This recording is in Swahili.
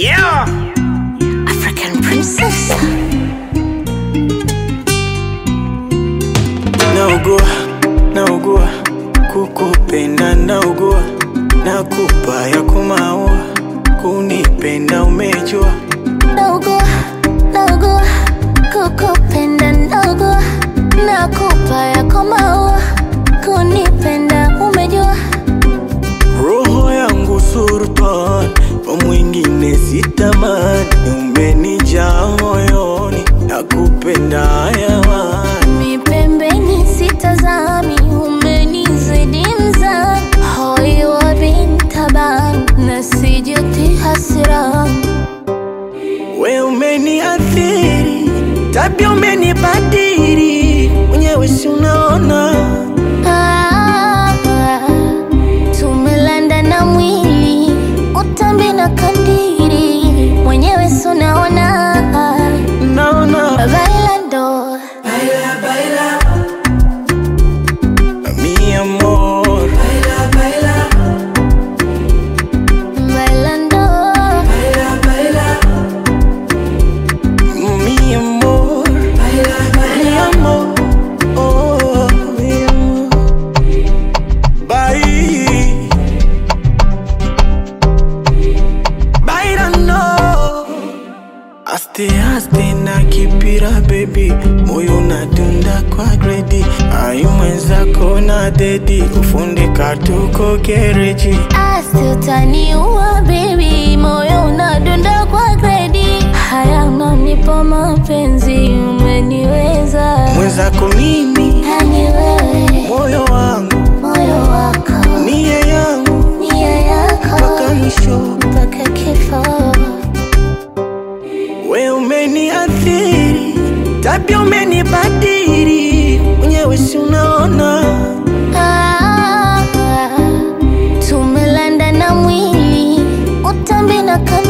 Yeah. African princess. naugua naugua kukupenda naugua nakupa ya kumaua kunipenda umejua Naugua, naugua, kukupenda naugua, nakupa yako maua, kunipenda umejua. roho yangu sultan kwa mwingine sitamani umenijaa moyoni nakupenda hayawani Mi pembeni sitazami, umenizidi mzani, hoi wa bintaban, na sijuti hasirani. we umeniathiri tabia umenibadiri mwenyewe si unaona Ah, tumelanda na mwili utambi na kandiri mwenyewe sunaona naona bailando mi amor bailando mi amor mi amor oh, mi amor Bye. Bailando Aste aste na kipira baby moyo unadunda kwa gredi ayu mwenzako na dedi kufundika tuko gereji asi utaniua bebi moyo unadunda kwa gredi haya unanipa mapenzi umeniweza mwenzako mimi yani wewe moyo wangu moyo wako nia yangu nia yako mpaka mwisho mpaka kifo we umeniathiri tabia umenibadiri mwenyewe si unaona Ah, tumelanda na mwili utambi na